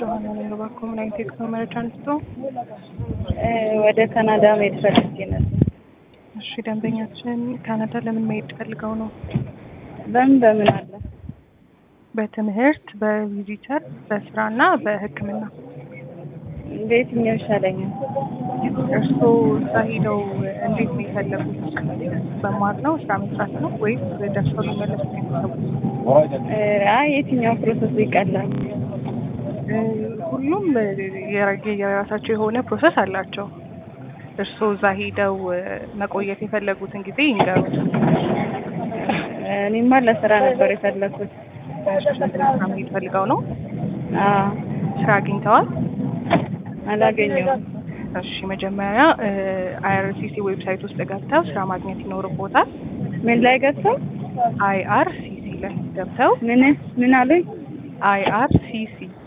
ጆሀና ነኝ። እባክዎ ምን አይነት የጉዞ መረጃ አንስቶ? ወደ ካናዳ መሄድ ፈልጌ ነበር። እሺ ደንበኛችን ካናዳ ለምን መሄድ ፈልገው ነው? በምን በምን አለ? በትምህርት፣ በቪዚተር፣ በስራ እና በሕክምና። በየትኛው ይሻለኛል? እርስዎ እዛ ሄደው እንዴት ነው የፈለጉት? መማር ነው? ስራ መስራት ነው? ወይስ ደርሰው ሊመለሱ ነው የፈለጉት? አይ የትኛው ፕሮሰስ ይቀላል? ሁሉም የራ- የራሳቸው የሆነ ፕሮሰስ አላቸው። እርስዎ እዛ ሄደው መቆየት የፈለጉትን ጊዜ ይንገሩ። እኔማ ለስራ ነበር የፈለኩት። ስራ መሄድ ፈልገው ነው? አዎ ስራ አግኝተዋል? አላገኘሁም። እሺ መጀመሪያ አይአርሲሲ ዌብሳይት ውስጥ ገብተው ስራ ማግኘት ይኖርቦታል። ምን ላይ ገብተው? አይአርሲሲ ላይ ገብተው ምን ምን አሉኝ? አይአርሲሲ